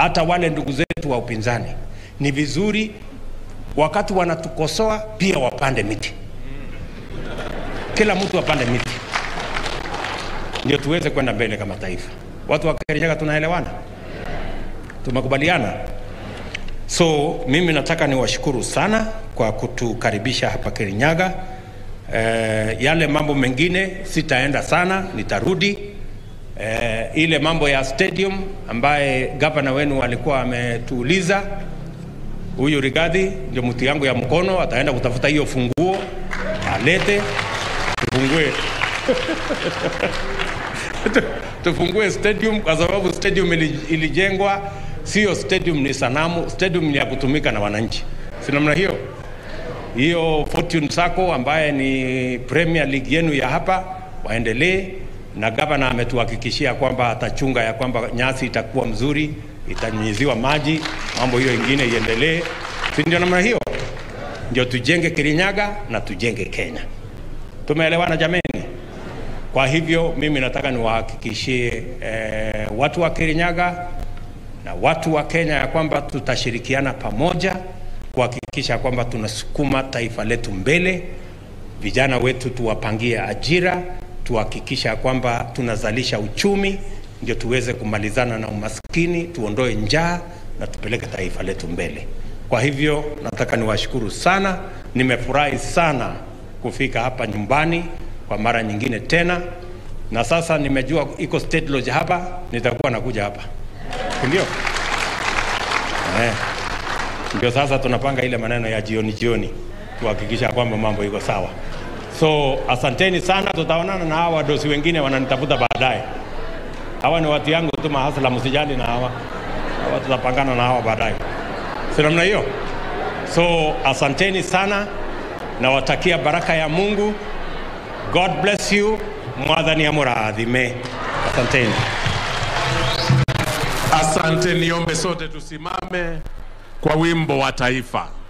hata wale ndugu zetu wa upinzani, ni vizuri wakati wanatukosoa pia wapande miti, kila mtu apande miti, ndio tuweze kwenda mbele kama taifa. Watu wa Kirinyaga tunaelewana, tumekubaliana. So mimi nataka niwashukuru sana kwa kutukaribisha hapa Kirinyaga. Eh, yale mambo mengine sitaenda sana, nitarudi. Eh, ile mambo ya stadium ambaye gavana wenu alikuwa ametuuliza, huyu Rigathi ndio mtu yangu ya mkono, ataenda kutafuta hiyo funguo alete, tufungue tufungue stadium kwa sababu stadium ili- ilijengwa, sio stadium ni sanamu, stadium ni ya kutumika na wananchi, si namna hiyo? Hiyo Fortune Sacco ambaye ni Premier League yenu ya hapa waendelee, na gavana ametuhakikishia kwamba atachunga ya kwamba nyasi itakuwa mzuri, itanyunyiziwa maji, mambo hiyo ingine iendelee, si ndio? Namna hiyo ndio tujenge Kirinyaga na tujenge Kenya. Tumeelewana jameni? Kwa hivyo mimi nataka niwahakikishie eh, watu wa Kirinyaga na watu wa Kenya ya kwamba tutashirikiana pamoja kuhakikisha kwamba tunasukuma taifa letu mbele. Vijana wetu tuwapangie ajira, tuhakikisha kwamba tunazalisha uchumi, ndio tuweze kumalizana na umaskini, tuondoe njaa na tupeleke taifa letu mbele. Kwa hivyo nataka niwashukuru sana, nimefurahi sana kufika hapa nyumbani kwa mara nyingine tena, na sasa nimejua iko State Lodge hapa, nitakuwa nakuja hapa, si ndio? Eh, ndio sasa tunapanga ile maneno ya jioni jioni, tuhakikisha kwamba mambo iko sawa. So asanteni sana, tutaonana na hawa wadosi wengine wananitafuta baadaye. Hawa ni watu yangu tu mahasla, msijali na hawa hawa, tutapangana na hawa baadaye, si namna hiyo? So asanteni sana, nawatakia baraka ya Mungu. God bless you. Mwathani amurathime. Asanteni. Asante, niombe sote tusimame kwa wimbo wa taifa.